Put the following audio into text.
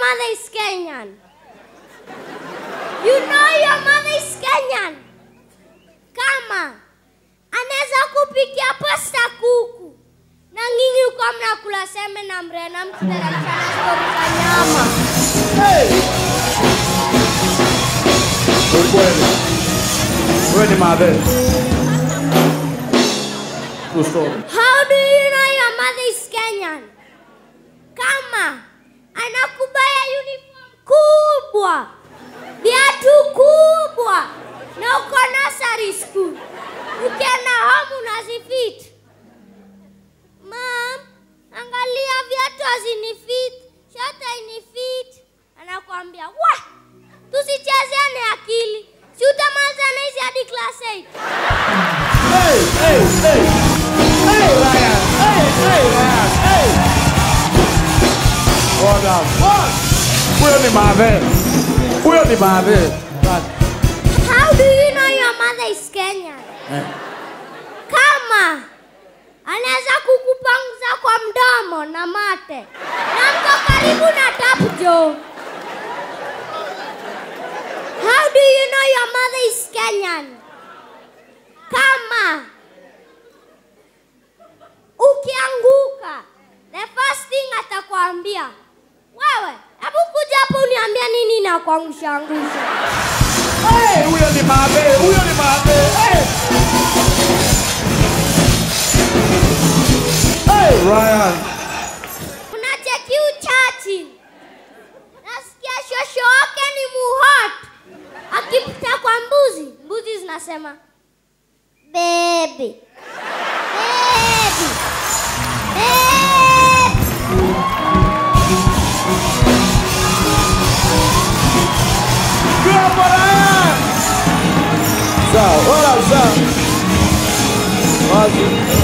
mother is Kenyan. You know your mother is Kenyan. Kama anaweza kupikia pasta kuku na nyinyi uko mnakula seme na mrena mkiteremshana stori za nyama. Ukweli. Wewe ni madhe. True story. How do you know your mother is Kenyan? Kama anakubaya uniform kubwa, viatu kubwa, na uko nursery school, ukienda home unazifit. Mam, angalia viatu hazinifit, shati hainifit. Anakuambia wa, tusichezeane akili, si utamalizana hizi hadi class 8. Hey, hey, hey. Hey, Ryan. Hey, hey, Ryan. Hey. Well done. One. Huyo ni madhe. Huyo ni madhe. How do you know your mother is Kenyan? Eh. Kama anaweza kukupanguza kwa mdomo na mate na mko karibu na tap jo. How do you know your mother is Kenyan? Kama ukianguka, the first thing atakwambia wewe, hebu kuja hapo uniambia nini na kuangusha angusha. Hey, huyo ni madhe. Huyo ni madhe. Hey. Hey, Ryan. unacheki uchachi nasikia shosho wake ni muhot akipita kwa mbuzi mbuzi zinasema bebi bebi bebi Good for Ryan. Sawa, wala sawa. Wazi.